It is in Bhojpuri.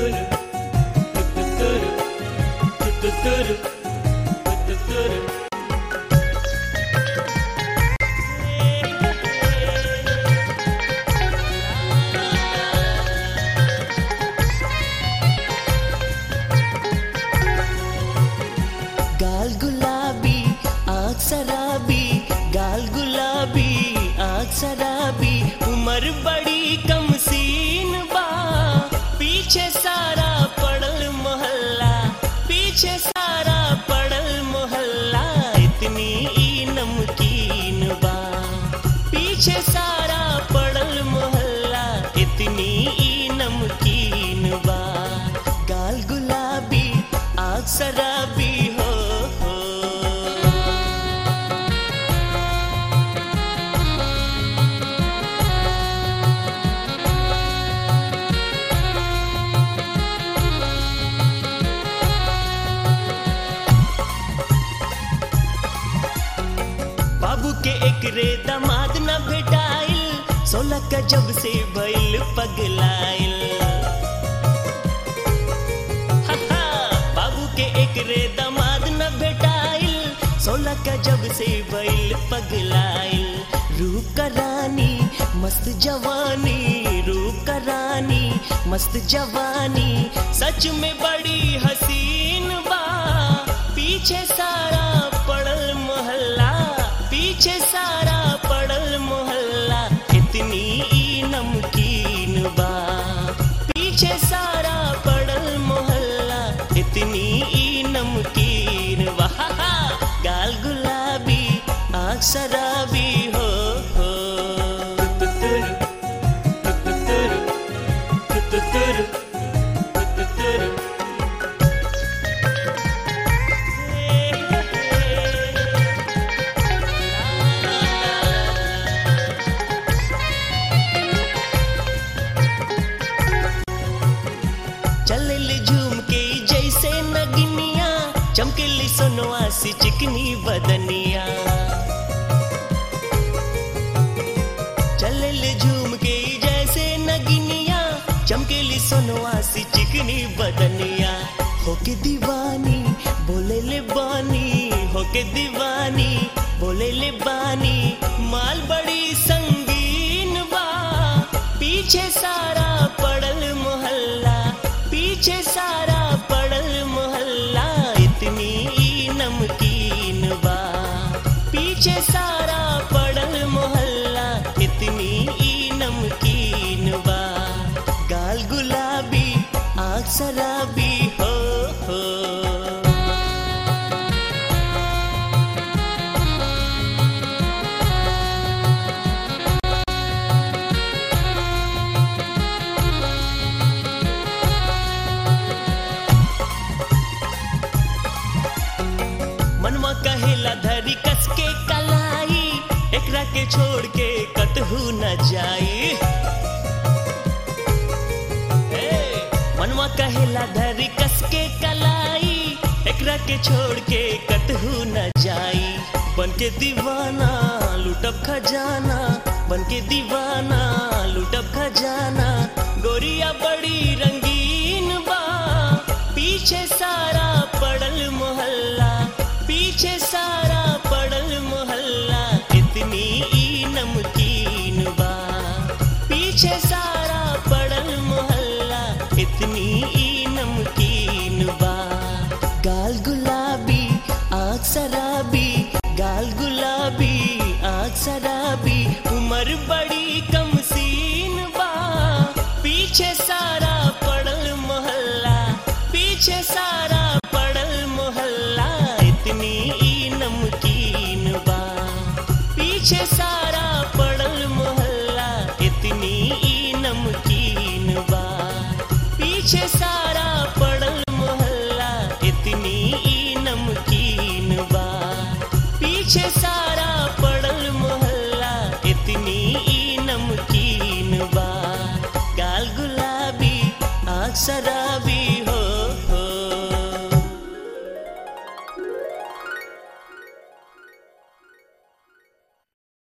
गाल गुलाबी आँख शराबी गाल गुलाबी आँख शराबी उम्र बड़ी कम सीन बा पीछे सारा पड़ल मोहल्ला पीछे सारा पड़ल मोहल्ला इतनी ई नमकीन बा पीछे सारा पड़ल मोहल्ला इतनी ई नमकीन बा गाल गुलाबी आँख शराबी हो, हो बाबू के एक रे दामाद न भेटाइल सोलह का जब से भइल पगलाइल हा, हा, बाबू के एक रे दामाद न भेटाइल सोलह का जब से भइल पगलाइल रूप का रानी मस्त जवानी रूप का रानी मस्त जवानी सच में बड़ी हसीन बा पीछे सारा पड़ल मोहल्ला पीछे सारा पड़ल मोहल्ला इतनी ई नमकीन बा पीछे सारा पड़ल मोहल्ला इतनी ई नमकीन बा हा, हा, गाल गुलाबी आँख शराबी हो, हो चलल झूम के जैसे नगनिया चमकेली सोनवा सी चिकनी बदनिया चलल झूम के जैसे नगिनिया चमकेली सोनवा सी चिकनी बदनिया होके दीवानी बोले ले बानी होके दीवानी बोले ले बानी माल बड़ी संगीन बा पीछे सारा पड़ल मोहल्ला पीछे सारा पड़ल मोहल्ला इतनी ई नमकीन बा पीछे सारा पड़ल मोहल्ला इतनी ई नमकीन बा गाल गुलाबी आँख शराबी हो हो मनवा कहेला धरी कस के कलाई एकरा के छोड़ के कतहू न जाई हे, मनवा कहेला धरी कस के कलाई एकरा के छोड़ के कतहू न जाई बन के दीवाना लुटब खजाना बन के दीवाना लुटब खजाना गोरिया बड़ी रंगीन बा पीछे सारा पड़ल